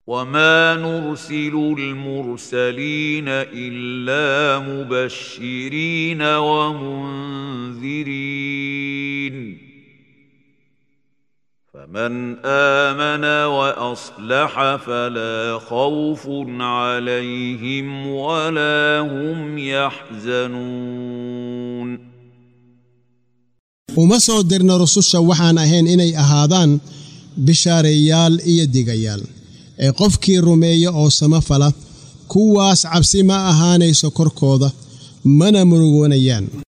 وما نرسل المرسلين الا مبشرين ومنذرين فمن امن واصلح فلا خوف عليهم ولا هم يحزنون uma soo dirna rususha waxaan ahayn inay ahaadaan bishaareeyaal iyo digayaal ee qofkii rumeeya oo samafala kuwaas cabsi ma ahaanayso korkooda mana murugoonayaan